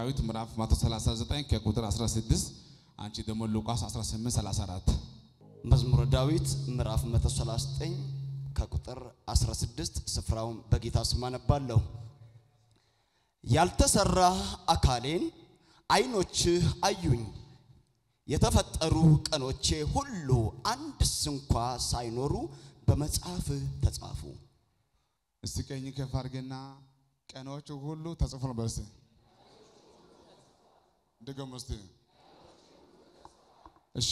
ዳዊት ምዕራፍ 139 ከቁጥር 16 አንቺ ደግሞ ሉቃስ 18 34 መዝሙረ ዳዊት ምዕራፍ 139 ከቁጥር 16 ስፍራውን በጌታ ስም አነባለሁ። ያልተሰራ አካሌን ዓይኖችህ አዩኝ፣ የተፈጠሩ ቀኖቼ ሁሉ አንድስ እንኳ ሳይኖሩ በመጽሐፍህ ተጻፉ። እስቲ ቀኝ ከፍ አድርገና ቀኖቹ ሁሉ ተጽፎ ነው በስ ድገም እስቲ እሺ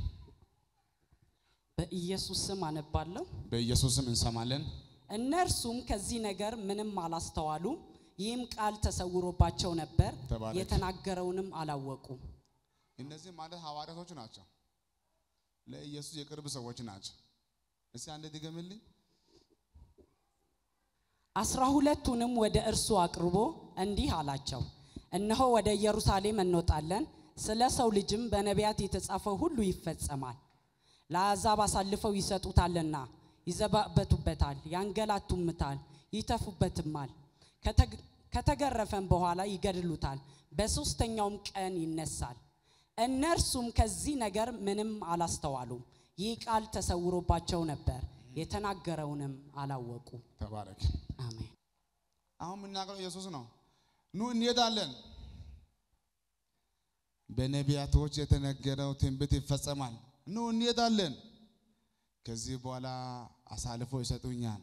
በኢየሱስ ስም አነባለሁ። በኢየሱስም እንሰማለን እነርሱም ከዚህ ነገር ምንም አላስተዋሉም፣ ይህም ቃል ተሰውሮባቸው ነበር፣ ተባረክ። የተናገረውንም አላወቁም። እነዚህ ማለት ሐዋርያቶች ናቸው ለኢየሱስ የቅርብ ሰዎች ናቸው እስቲ አንድ ድገምልኝ አስራ ሁለቱንም ወደ እርሱ አቅርቦ እንዲህ አላቸው፣ እነሆ ወደ ኢየሩሳሌም እንወጣለን፣ ስለ ሰው ልጅም በነቢያት የተጻፈው ሁሉ ይፈጸማል። ለአሕዛብ አሳልፈው ይሰጡታልና፣ ይዘባበቱበታል፣ ያንገላቱምታል፣ ይተፉበትማል። ከተግ- ከተገረፈም በኋላ ይገድሉታል፣ በሦስተኛውም ቀን ይነሳል። እነርሱም ከዚህ ነገር ምንም አላስተዋሉም፣ ይህ ቃል ተሰውሮባቸው ነበር፣ የተናገረውንም አላወቁም። ተባረክ አሜን። አሁን የምናገረው ኢየሱስ ነው ኑ እንሄዳለን በነቢያቶች የተነገረው ትንቢት ይፈጸማል ኑ እንሄዳለን ከዚህ በኋላ አሳልፎ ይሰጡኛል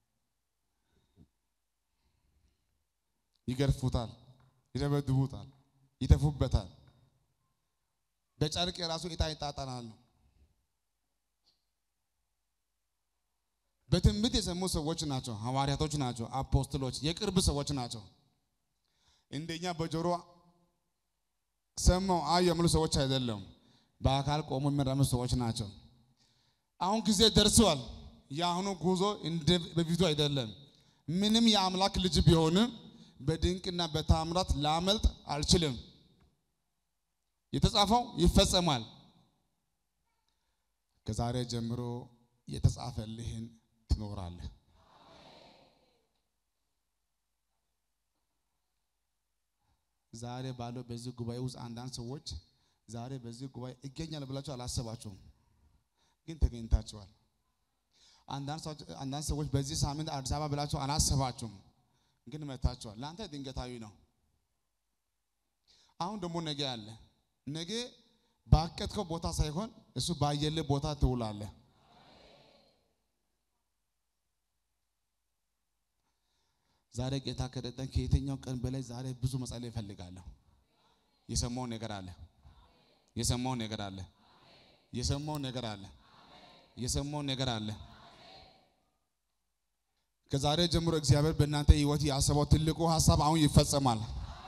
ይገርፉታል ይደበድቡታል ይተፉበታል በጨርቅ የራሱ ዕጣ ይጣጣናሉ በትንቢት የሰሙ ሰዎች ናቸው ሐዋርያቶች ናቸው አፖስትሎች የቅርብ ሰዎች ናቸው እንደኛ በጆሮ ሰማው አዩ የሚሉ ሰዎች አይደለም በአካል ቆሞ የሚራመዱ ሰዎች ናቸው አሁን ጊዜ ደርሷል የአሁኑ ጉዞ እንደ በፊቱ አይደለም ምንም የአምላክ ልጅ ቢሆንም በድንቅና በታምራት ላመልጥ አልችልም የተጻፈው ይፈጸማል ከዛሬ ጀምሮ የተጻፈልህን ትኖራለህ ዛሬ ባለው በዚህ ጉባኤ ውስጥ አንዳንድ ሰዎች ዛሬ በዚህ ጉባኤ ይገኛል ብላችሁ አላሰባችሁም፣ ግን ተገኝታችኋል። አንዳንድ ሰዎች አንዳንድ ሰዎች በዚህ ሳምንት አዲስ አበባ ብላችሁ አላሰባችሁም፣ ግን መታችኋል። ለአንተ ድንገታዊ ነው። አሁን ደግሞ ነገ አለ። ነገ ባቀድከው ቦታ ሳይሆን እሱ ባየልህ ቦታ ትውላለህ። ዛሬ ጌታ ከረጠን ከየትኛው ቀን በላይ ዛሬ ብዙ መጸለይ እፈልጋለሁ። የሰማው ነገር አለ። የሰማው ነገር አለ። የሰማው ነገር አለ። የሰማው ነገር አለ። ከዛሬ ጀምሮ እግዚአብሔር በእናንተ ሕይወት ያሰበው ትልቁ ሀሳብ አሁን ይፈጸማል።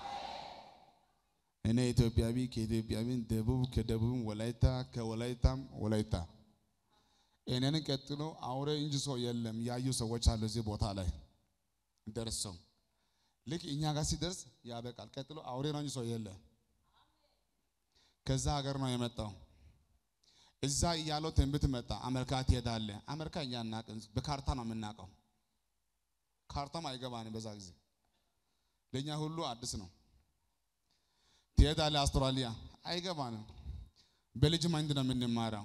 እኔ ኢትዮጵያዊ ከኢትዮጵያዊ ደቡብ ከደቡብ ወላይታ ከወላይታም ወላይታ እኔን ቀጥሎ አውሬ እንጂ ሰው የለም ያዩ ሰዎች አሉ እዚህ ቦታ ላይ ደርሰው ልክ እኛ ጋር ሲደርስ ያበቃል። ቀጥሎ አውሬ ነው እንጂ ሰው የለም። ከዛ ሀገር ነው የመጣው። እዛ እያለው ትንቢት መጣ። አሜሪካ ትሄዳለህ። አሜሪካ እኛ እናቅን፣ በካርታ ነው የምናውቀው። ካርታም አይገባንም። በዛ ጊዜ ለእኛ ሁሉ አዲስ ነው። ትሄዳለህ አውስትራሊያ፣ አይገባንም። በልጅ ማይንድ ነው የምንማረው።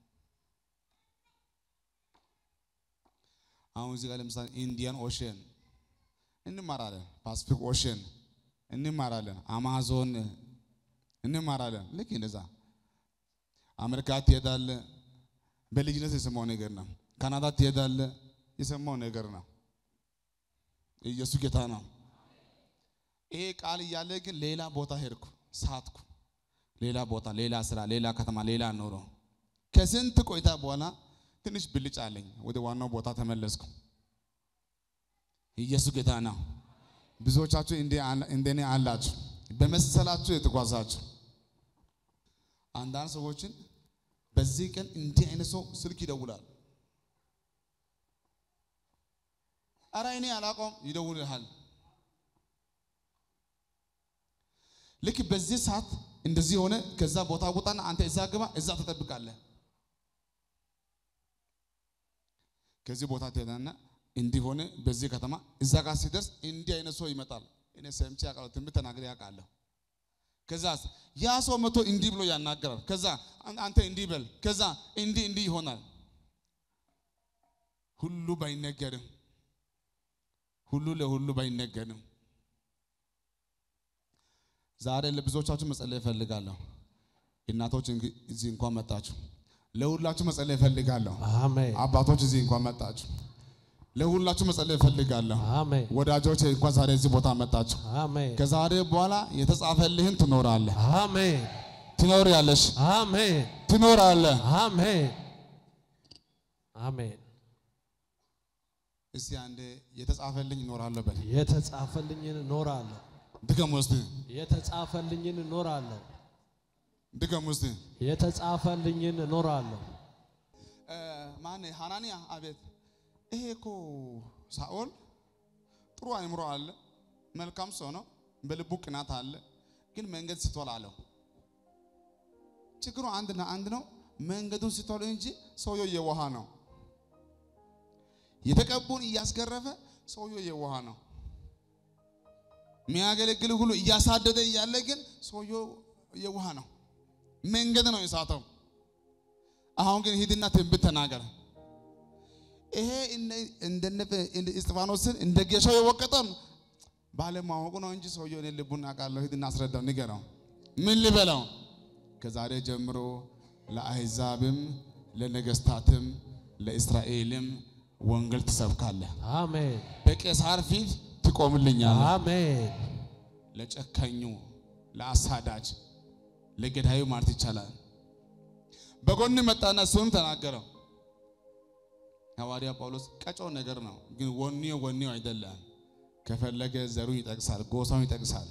አሁን እዚህ ጋር ለምሳሌ ኢንዲያን ኦሽን እንማራለን፣ ፓሲፊክ ኦሽን እንማራለን፣ አማዞን እንማራለን። ልክ እንደዛ አሜሪካ ትሄዳለህ፣ በልጅነት የሰማው ነገር ነው። ካናዳ ትሄዳለህ፣ የሰማው ነገር ነው። ኢየሱስ ጌታ ነው። ይሄ ቃል እያለ ግን ሌላ ቦታ ሄድኩ፣ ሳትኩ። ሌላ ቦታ፣ ሌላ ስራ፣ ሌላ ከተማ፣ ሌላ ኑሮ። ከስንት ቆይታ በኋላ ትንሽ ብልጭ አለኝ። ወደ ዋናው ቦታ ተመለስኩ። ኢየሱስ ጌታ ነው። ብዙዎቻችሁ እንደኔ አላችሁ፣ በመሰላችሁ የተጓዛችሁ። አንዳንድ ሰዎችን በዚህ ቀን እንዲህ አይነት ሰው ስልክ ይደውላል። አረ እኔ አላውቀውም፣ ይደውልሃል። ልክ በዚህ ሰዓት እንደዚህ ሆነ። ከዛ ቦታ ውጣና አንተ እዛ ግባ፣ እዛ ትጠብቃለህ። ከዚህ ቦታ ትሄዳና እንዲህ ሆነ በዚህ ከተማ እዛ ጋር ሲደርስ እንዲህ አይነት ሰው ይመጣል። እኔ ሰምቼ ያውቃለሁ፣ ትንቢት ተናግሬ ያውቃለሁ። ከዛ ያ ሰው መቶ እንዲህ ብሎ ያናገራል። ከዛ አን- አንተ እንዲህ በል፣ ከዛ እንዲህ እንዲህ ይሆናል። ሁሉ ባይነገርም ሁሉ ለሁሉ ባይነገርም ዛሬ ለብዙዎቻችሁ መጸለይ እፈልጋለሁ። እናቶች እንግ- እዚህ እንኳን መጣችሁ። ለሁላችሁ መጸለይ እፈልጋለሁ። አሜን አባቶች እዚህ እንኳን መጣችሁ። ለሁላችሁ መጸለይ እፈልጋለሁ። አሜን ወዳጆች እንኳን ዛሬ እዚህ ቦታ መጣችሁ። አሜን ከዛሬ በኋላ የተጻፈልህን ትኖራለህ፣ አሜን ትኖሪያለሽ፣ አሜን ትኖራለህ። አሜን አሜን እስቲ አንዴ የተጻፈልኝ እኖራለሁ በል። የተጻፈልኝን እኖራለሁ ድገም ውስጥ የተጻፈልኝን እኖራለሁ ድገም ውስጥ የተጻፈልኝን እኖራለሁ ማን ሐናንያ አቤት ይሄ እኮ ሳኦል ጥሩ አእምሮ አለ፣ መልካም ሰው ነው፣ በልቡ ቅናት አለ፣ ግን መንገድ ስቷል አለው። ችግሩ አንድና አንድ ነው። መንገዱን ስቷል እንጂ ሰውየው የዋሃ ነው። የተቀቡን እያስገረፈ ሰውየው የዋሃ ነው። የሚያገለግል ሁሉ እያሳደደ እያለ ግን ሰውየው የዋሃ ነው። መንገድ ነው የሳተው። አሁን ግን ሂድና ትንቢት ተናገረ። ይሄ እንደነ እስጢፋኖስን እንደ ጌሻው የወቀጠም ባለማወቁ ነው እንጂ ሰውየው እኔ ልቡን አውቃለሁ። ሂድና አስረዳው፣ ንገረው። ምን ልበለው? ከዛሬ ጀምሮ ለአሕዛብም ለነገስታትም ለእስራኤልም ወንጌል ትሰብካለህ። አሜን በቄሳር ፊት ትቆምልኛለህ። አሜን ለጨከኙ፣ ለአሳዳጅ፣ ለገዳዩ ማለት ይቻላል። በጎን መጣና እሱንም ተናገረው። ሐዋርያ ጳውሎስ ቀጮ ነገር ነው፣ ግን ወኔው ወኔው አይደለም። ከፈለገ ዘሩን ይጠቅሳል፣ ጎሳውን ይጠቅሳል።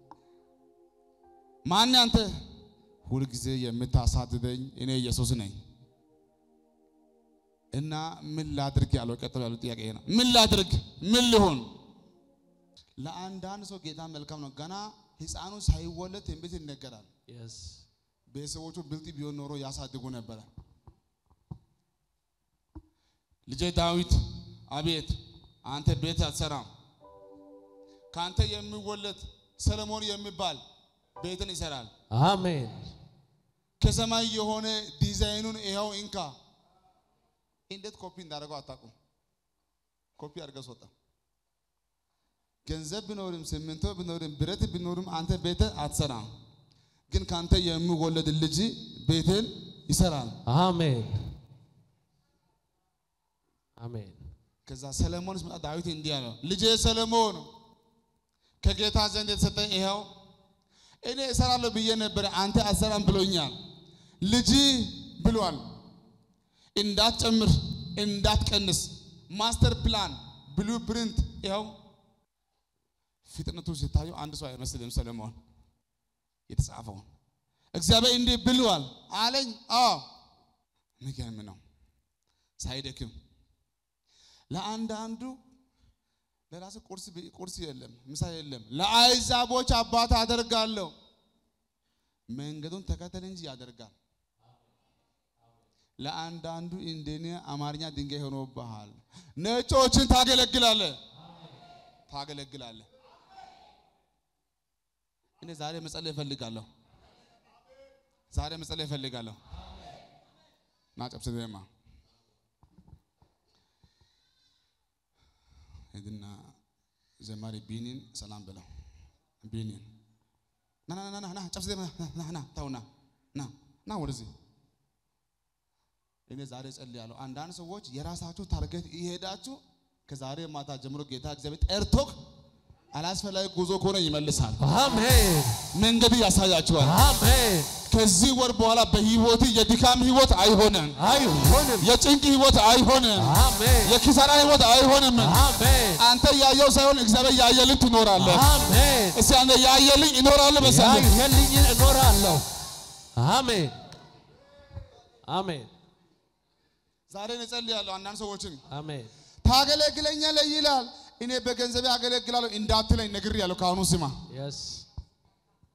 ማን አንተ? ሁልጊዜ የምታሳድደኝ እኔ ኢየሱስ ነኝ እና ምን ላድርግ ያለው ቀጥሎ ያለው ጥያቄ ይሄ ነው። ምን ላድርግ? ምን ልሆን? ለአንዳንድ ሰው ጌታ መልካም ነው። ገና ሕፃኑ ሳይወለድ ትንቢት ይነገራል። የስ ቤተሰቦቹ ብልጥ ቢሆን ኖሮ ያሳድጉ ነበረ። ልጄ ዳዊት አቤት፣ አንተ ቤት አትሰራም። ከአንተ የሚወለድ ሰለሞን የሚባል ቤትን ይሰራል። አሜን ከሰማይ የሆነ ዲዛይኑን ይኸው እንካ። እንዴት ኮፒ እንዳደረገው አታውቁም። ኮፒ አድርገው ወጣ። ገንዘብ ቢኖርም ሲሚንቶ ቢኖርም ብረት ቢኖርም አንተ ቤት አትሰራም። ግን ካንተ የሚወለድ ልጅ ቤትን ይሰራል። አሜን አሜን ከዛ ሰለሞን ሲመጣ ዳዊት እንዲህ አለው፣ ልጄ ሰለሞን ከጌታ ዘንድ የተሰጠ ይኸው እኔ እሰራለሁ ብዬ ነበረ፣ አንተ አትሰራም ብሎኛል። ልጅ ብሏል። እንዳትጨምር እንዳትቀንስ፣ ማስተር ፕላን ብሉ ፕሪንት ይኸው። ፍጥነቱ ሲታዩ አንድ ሰው አይመስልም ሰለሞን የተጻፈውን እግዚአብሔር እንዲህ ብሏል አለኝ። አዎ የሚገርም ነው። ሳይደክም ለአንዳንዱ ለራስ ቁርስ ቢ- ቁርስ የለም፣ ምሳ የለም። ለአሕዛቦች አባት አደርጋለሁ። መንገዱን ተከተል እንጂ ያደርጋል። ለአንዳንዱ እንደኔ አማርኛ ድንጋይ ሆኖብሃል። ነጮችን ታገለግላለህ ታገለግላለህ። እኔ ዛሬ መጸለይ እፈልጋለሁ። ዛሬ መጸለይ እፈልጋለሁ። ና ጨብስ ደማ ሂድና ዘማሪ ቢኒን ሰላም ብለው ቢኒን ና ና ና ና ና ጨብስ ደማ ና ና ታውና ና ና ወደዚህ እኔ ዛሬ ጸልያለሁ። አንዳንድ ሰዎች የራሳችሁ ታርጌት ይሄዳችሁ ከዛሬ ማታ ጀምሮ ጌታ እግዚአብሔር ጠርቶክ አላስፈላጊ ጉዞ ከሆነ ይመልሳል። አሜን መንገድ ያሳያችኋል። አሜን ከዚህ ወር በኋላ በህይወት የድካም ህይወት አይሆንም። አይሆንም የጭንቅ ህይወት አይሆንም። አሜን የኪሳራ ህይወት አይሆንም። አሜን አንተ ያየው ሳይሆን እግዚአብሔር ያየልህ ትኖራለህ። አሜን እስቲ አንተ ያየልኝ እኖራለሁ መሰለህ። ያየልኝን እኖራለሁ አሜን አሜን ዛሬ እኔ ጸልያለሁ። አንዳንድ ሰዎችን አሜን ታገለግለኛለህ ይላል። እኔ በገንዘቤ አገለግላለሁ እንዳትለኝ ነግሬያለሁ። ከአሁኑ ስማ። የስ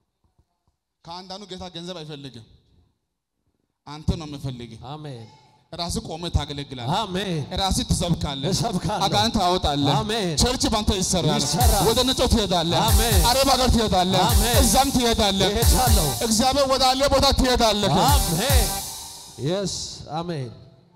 ከአንዳንዱ ጌታ ገንዘብ አይፈልግም፣ አንተ ነው የምፈልግ። አሜን ራስህ ቆመህ ታገለግላለህ። አሜን። ራስህ ትሰብካለህ። እሰብካለሁ። አጋንንት ታወጣለህ። አሜን። ቸርች ባንተ ይሰራል። ይሰራል። ወደ ነጮ ትሄዳለህ። አሜን። አረብ ሀገር ትሄዳለህ። አሜን። እዛም ትሄዳለህ። እሄዳለሁ። እግዚአብሔር ወዳለ ቦታ ትሄዳለህ። አሜን። የስ አሜን።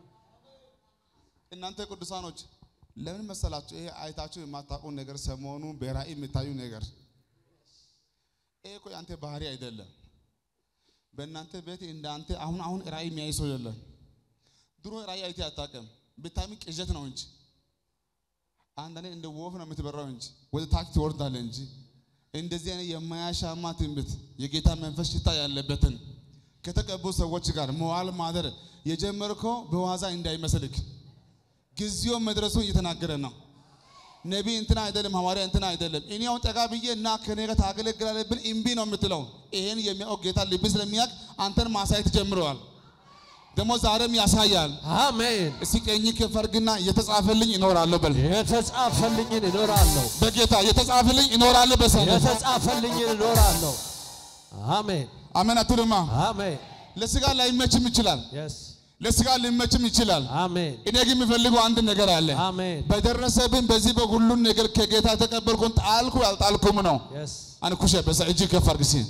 እናንተ ቅዱሳኖች ለምን መሰላችሁ? ይሄ አይታችሁ የማታውቁ ነገር ሰሞኑ በራእይ የምታዩ ነገር ይሄ እኮ የአንተ ባህሪ አይደለም። በእናንተ ቤት እንዳንተ አሁን አሁን ራእይ የሚያይ ሰው የለም። ድሮ ራእይ አይቴ አታውቅም። ብታሚ ቅዠት ነው እንጂ አንዳንዴ እንደ ወፍ ነው የምትበራው እንጂ ወደ ታች ትወርዳለህ እንጂ እንደዚህ አይነት የማያሻማ ትንቢት የጌታ መንፈስ ሽታ ያለበትን ከተቀቡ ሰዎች ጋር መዋል ማደር የጀመርከው በዋዛ እንዳይመስልክ ጊዜው መድረሱን እየተናገረ ነው። ነቢይ እንትና አይደለም፣ ሐዋርያ እንትና አይደለም። እኔ አሁን ጠጋ ብዬ እና ከኔ ጋር ታገለግላለህ ብል እምቢ ነው የምትለው። ይሄን የሚያውቅ ጌታ ልብ ስለሚያውቅ አንተን ማሳየት ጀምረዋል። ደግሞ ዛሬም ያሳያል። አሜን። እስቲ ቀኝ ከፈርግና የተጻፈልኝ እኖራለሁ በል። የተጻፈልኝን እኖራለሁ። በጌታ የተጻፈልኝ እኖራለሁ በሰነ የተጻፈልኝን እኖራለሁ። አሜን። አሜን አትልማ። አሜን። ለስጋ ላይመችም ይችላል፣ የስ ለስጋ ሊመችም ይችላል። አሜን። እኔ ግን የሚፈልገው አንድ ነገር አለ። አሜን። በደረሰብን በዚህ በሁሉን ነገር ከጌታ የተቀበልኩን ጣልኩ ያልጣልኩም ነው። የስ አንኩሸ በዛ እጅ ከፍ አድርግ እስኪ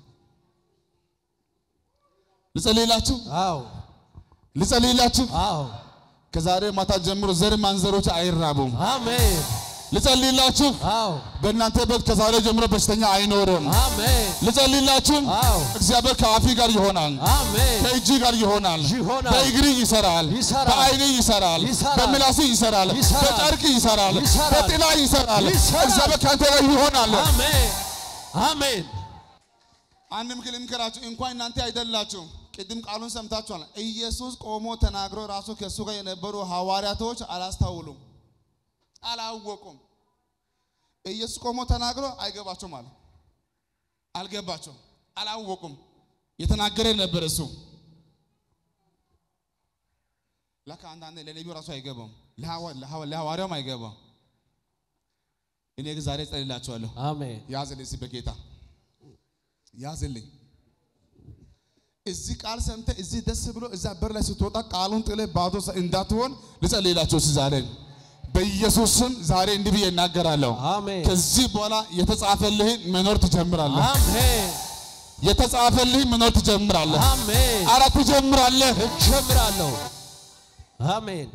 ልጸልይላችሁ አዎ ልጸልይላችሁ። አዎ ከዛሬ ማታ ጀምሮ ዘር ማንዘሮች አይራቡም። አሜን። ልጸልይላችሁ። አዎ በእናንተ ቤት ከዛሬ ጀምሮ በሽተኛ አይኖርም። አሜን። ልጸልይላችሁ። አዎ እግዚአብሔር ከአፊ ጋር ይሆናል፣ አሜን። ከእጅ ጋር ይሆናል፣ ይሆናል። በእግሪ ይሰራል፣ ይሰራል። በአይን ይሰራል፣ ይሰራል። በምላስ ይሰራል፣ ይሰራል። በጨርቅ ይሰራል፣ ይሰራል። በጥላ ይሰራል። ይሰራል። እግዚአብሔር ከአንተ ጋር ይሆናል። አሜን። አሜን። አንድ ምክር ልምከራችሁ፣ እንኳን እናንተ አይደላችሁ። ቅድም ቃሉን ሰምታችኋል። ኢየሱስ ቆሞ ተናግሮ ራሱ ከእሱ ጋር የነበሩ ሐዋርያቶች አላስታውሉም፣ አላወቁም። ኢየሱስ ቆሞ ተናግሮ አይገባቸውም አለ። አልገባቸውም፣ አላወቁም። የተናገረ ነበር እሱ። ለካ አንዳንዴ ለነቢዩ ራሱ አይገባም፣ ለሐዋ- ለሐዋ- ለሐዋርያውም አይገባም። እኔ ግን ዛሬ ጸልላችኋለሁ። አሜን። ያዝልኝ እስኪ በጌታ ያዝልኝ። እዚህ ቃል ሰምተህ እዚህ ደስ ብሎ እዛ በር ላይ ስትወጣ ቃሉን ጥለህ ባዶ ሰ- እንዳትሆን ልጸልይላችሁ እስኪ ዛሬ በኢየሱስ ስም ዛሬ እንዲህ ብዬ እናገራለሁ። አሜን። ከዚህ በኋላ የተጻፈልህን መኖር ትጀምራለህ። አሜን። የተጻፈልህን መኖር ትጀምራለህ። አሜን። አረ ትጀምራለህ። እጀምራለሁ። አሜን።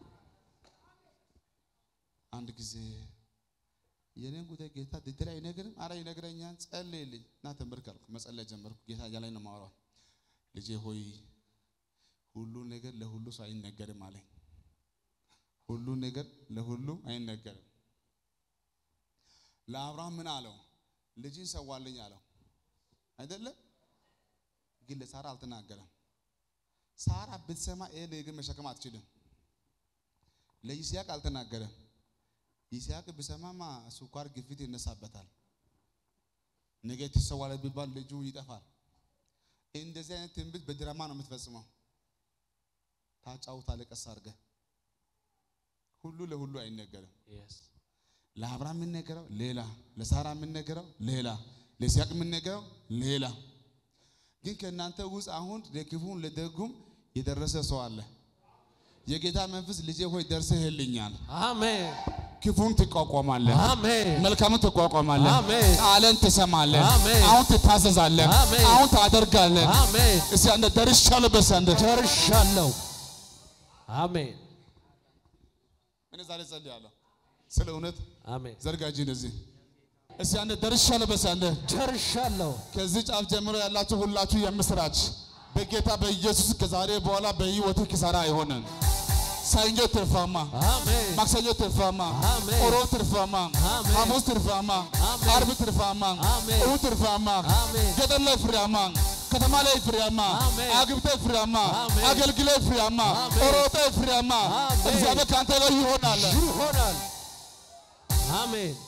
አንድ ጊዜ የኔን ጉዳይ ጌታ ድድር አይነግርም? አረ ይነግረኛል። ጸልይልኝ እና ተንበርክ አልኩ። መጸለይ ጀመርኩ። ጌታ እያለኝ ነው የማወራው። ልጄ ሆይ ሁሉ ነገር ለሁሉ ሰው አይነገርም አለኝ። ሁሉ ነገር ለሁሉ አይነገርም። ለአብርሃም ምን አለው? ልጅን ሰዋልኝ አለው አይደለም? ግን ለሳራ አልተናገረም። ሳራ ብትሰማ ይሄ ነገር መሸከም አትችልም። ለይስሐቅ አልተናገረም። ይስሐቅ ብሰማማ ስኳር ግፊት ይነሳበታል። ነገ ትሰዋለህ ቢባል ልጁ ይጠፋል። እንደዚህ አይነት ትንቢት በድራማ ነው የምትፈጽመው። ታጫውታለህ ቀስ አድርገህ። ሁሉ ለሁሉ አይነገርም። ለአብርሃም የምንነገረው ሌላ፣ ለሳራ የምንነገረው ሌላ፣ ለይስሐቅ የምንነገረው ሌላ። ግን ከእናንተ ውስጥ አሁን ለክፉም ለደጉም የደረሰ ሰው አለ። የጌታ መንፈስ ልጄ ሆይ ደርሰህልኛል። አሜን። ክፉን ትቋቋማለህ፣ አሜን። መልካምን ትቋቋማለህ፣ አሜን። ቃልን ትሰማለህ፣ አሜን። አሁን ትታዘዛለህ፣ አሜን። አሁን ታደርጋለህ። አሜን። እስቲ አንተ ደርሻለሁ በስ አንተ ደርሻለሁ። አሜን። እኔ ዛሬ ጸልያለሁ ስለ እውነት አሜን። ዘርጋጂ እንደዚህ እስቲ አንተ ደርሻለሁ በስ አንተ ደርሻለሁ። ከዚህ ጫፍ ጀምሮ ያላችሁ ሁላችሁ የምስራች በጌታ በኢየሱስ ከዛሬ በኋላ በህይወት ኪሳራ አይሆንም። ሰኞ ትርፋማ፣ አሜን። ማክሰኞ ትርፋማ፣ አሜን። ሮብ ትርፋማ፣ አሜን። ሐሙስ ትርፋማ፣ አሜን። አርብ ትርፋማ፣ አሜን። እሑድ ትርፋማ፣ አሜን። ገጠር ላይ ፍሬያማ፣ ከተማ ላይ ፍሬያማ፣ አሜን። አግብተ ፍሬያማ፣ አሜን። አገልግለ ፍሬያማ፣ አሜን። ሮጠ ፍሬያማ። አሜን። እግዚአብሔር ከአንተ ጋር ይሆናል። ይሆናል። አሜን።